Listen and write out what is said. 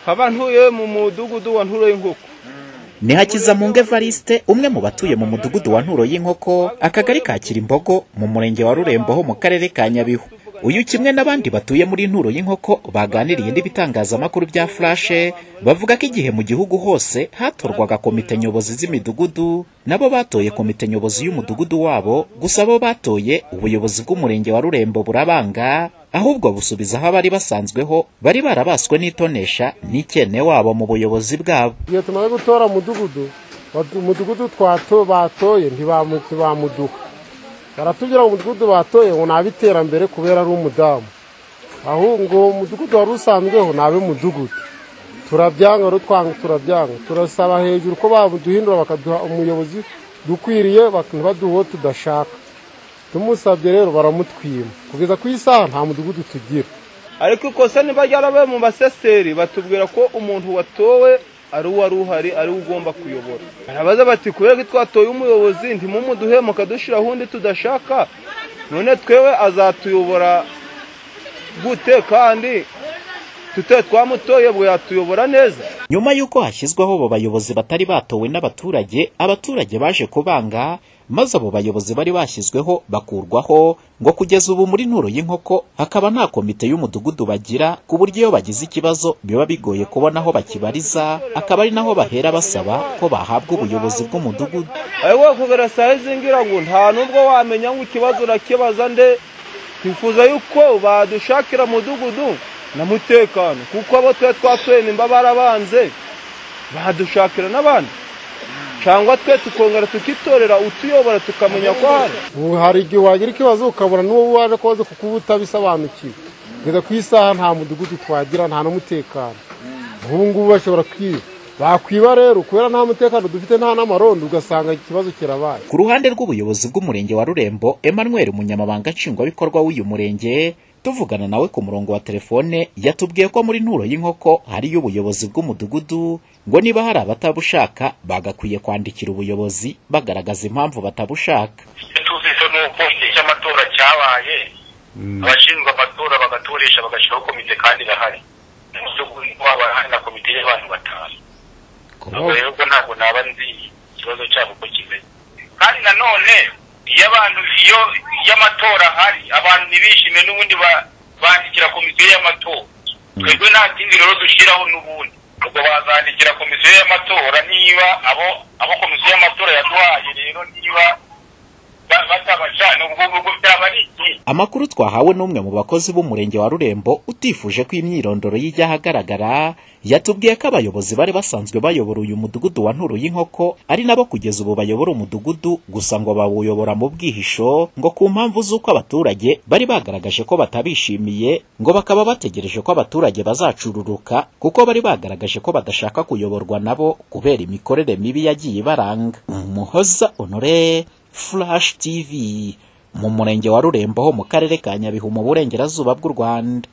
nkaba ntuye mu mudugudu wa nturo y'inkoko ni hakizamungu evariste umwe mu batuye mu mudugudu wa nturo y'inkoko akagari ka kirimbogo mu murenge wa rurembo ho mu karere ka nyabihu uyu kimwe n'abandi batuye muri nturo y'inkoko baganiriye n'ibitangazamakuru bya furashe bavuga ko igihe mu gihugu hose hatorwaga komite nyobozi z'imidugudu nabo batoye komite nyobozi y'umudugudu wabo gusa bo batoye ubuyobozi bw'umurenge wa rurembo burabanga ahubwo busubiza aho abari basanzweho bari barabaswe n'itonesha n'ikene wabo mu buyobozi bwabo igihe tumaze gutora umudugudu batu- umudugudu twato batoye ntibamu- ntibamuduha baratubwira ngo umudugudu batoye ngo nabe iterambere kubera ari umudamu ahubwo umudugudu wari usanzweho nabe mudugudu turabyanga rero twanga turabyanga turasaba hejuru ko baduhindura bakaduha umuyobozi dukwiriye bak- ntibaduhe uwo tudashaka tumusabye rero baramutwima kugeza ku isaha nta mudugudu tugira ariko ikosa niba ryarabaye mu baseseri batubwira ko umuntu watowe ari uwari uhari ari we ugomba kuyobora barabaza bati kubera ko twatoye umuyobozi ntimumuduhe mukadushira ahundi tudashaka none twewe azatuyobora gute kandi tute twamutoye bwe yatuyobora neza nyuma y'uko hashyizweho abo bayobozi batari batowe n'abaturage abaturage baje kubanga maze abo bayobozi bari bashyizweho bakurwaho ngo kugeza ubu muri nturo y'inkoko hakaba nta komite y'umudugudu bagira ku buryo iyo bagize ikibazo biba bigoye kubona aho bakibariza akaba ari naho bahera basaba ko bahabwa ubuyobozi bw'umudugudu ariko kugera saa hizi ngira ngo nta nubwo wamenya ngo ikibazo urakibaza nde twifuza yuko badushakira mudugudu na mutekano kuko abo twe twatuye nimba barabanze badushakira n'abandi cyangwa twe tukongera tukitorera utuyobora tukamenya ko hari ubu hari igihe wagira ikibazo ukabona n'uwo waje kubaza kuko uba utabisobanukiwe kugeza ku isaha nta mudugudu twagira nta n'umutekano ubu ngubu bashobora kwiba bakwiba rero kubera nta mutekano dufite nta n'amarondo ugasanga ikibazo kirabaye ku ruhande rw'ubuyobozi bw'umurenge wa rurembo emmanuel umunyamabanga nshingwabikorwa w'uyu murenge tuvugana nawe ku murongo wa telefone yatubwiye ko muri nturo y'inkoko hariyo ubuyobozi bw'umudugudu ngo niba hari abatabushaka bagakwiye kwandikira ubuyobozi bagaragaza impamvu batabushaka icyo twumvise ni uko igihe cy'amatora cyabaye abashinzwe amatora bagatoresha bagashyiraho komite kandi irahari umudugudu waba hari na komite y'abantu batanu ubwo rero ubwo ntabwo naba nzi ikibazo cyabo uko kimeze kandi nanone iyo abantu iyo iyo amatora ahari abantu ntibishime n'ubundi ba- bandikira komisiyo y'amatora twebwe nta kindi rero dushyiraho n'ubundi ubwo bazandikira komisiyo y'amatora niba abo abo komisiyo y'amatora yaduhaye rero niba ba- batabacana ubwo ngubwo byaba ari iki amakuru twahawe n'umwe mu bakozi b'umurenge wa rurembo utifuje ko imyirondoro ye ijya ahagaragara yatubwiye ko abayobozi bari basanzwe bayobora uyu mudugudu wa nturu y'inkoko ari nabo kugeza ubu bayobora umudugudu gusa ngo bawuyobora mu bwihisho ngo ku mpamvu z'uko abaturage bari bagaragaje ko batabishimiye ngo bakaba bategereje ko abaturage bazacururuka kuko bari bagaragaje ko badashaka kuyoborwa nabo kubera imikorere mibi yagiye ibaranga umuhoza honore flash tv mu murenge wa rurembo ho mu karere ka nyabihu mu burengerazuba bw'u rwanda